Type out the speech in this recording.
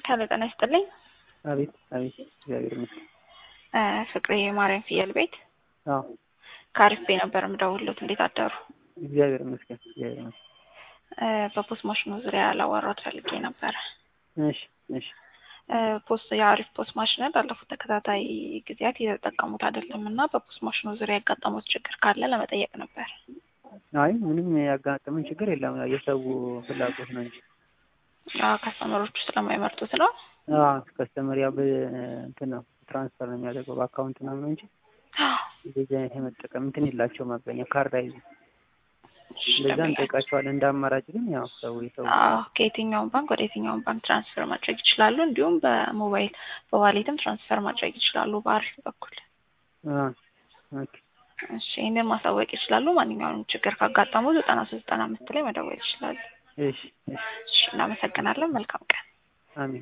ሄሎ ጤና ይስጥልኝ። አቤት አቤት፣ እግዚአብሔር ይመስገን። ፍቅሬ የማርያም ፍየል ቤት አዎ ከአሪፍ ቤ ነበር የምደውልዎት። እንዴት አደሩ? እግዚአብሔር ይመስገን፣ እግዚአብሔር ይመስገን። በፖስት ማሽኑ ዙሪያ ላወራዎት ፈልጌ ነበረ። እሺ እሺ። ፖስት የአሪፍ ፖስት ማሽንን ላለፉት ተከታታይ ጊዜያት እየተጠቀሙት አይደለም እና በፖስት ማሽኑ ዙሪያ ያጋጠሙት ችግር ካለ ለመጠየቅ ነበር። አይ ምንም ያጋጠመን ችግር የለም። የሰው ፍላጎት ነው እንጂ ከስተመሮቹ ስለማይመርጡት ነው። ከስተመር ያው እንትን ነው ትራንስፈር ነው የሚያደርገው በአካውንት ምናምን ነው እንጂ እንደዚህ አይነት የመጠቀም እንትን የላቸውም። አብዛኛው ካርድ አይዙ እንደዛ እንጠይቃቸዋለን። እንደ አማራጭ ግን ያው ሰው የሰው ከየትኛውም ባንክ ወደ የትኛውም ባንክ ትራንስፈር ማድረግ ይችላሉ። እንዲሁም በሞባይል በዋሌትም ትራንስፈር ማድረግ ይችላሉ። በአሪፍ በኩል እሺ፣ ይህንን ማሳወቅ ይችላሉ። ማንኛውንም ችግር ካጋጠሙ ዘጠና ሶስት ዘጠና አምስት ላይ መደወል ይችላሉ። እሺ እሺ፣ እናመሰግናለን። መልካም ቀን። አሜን።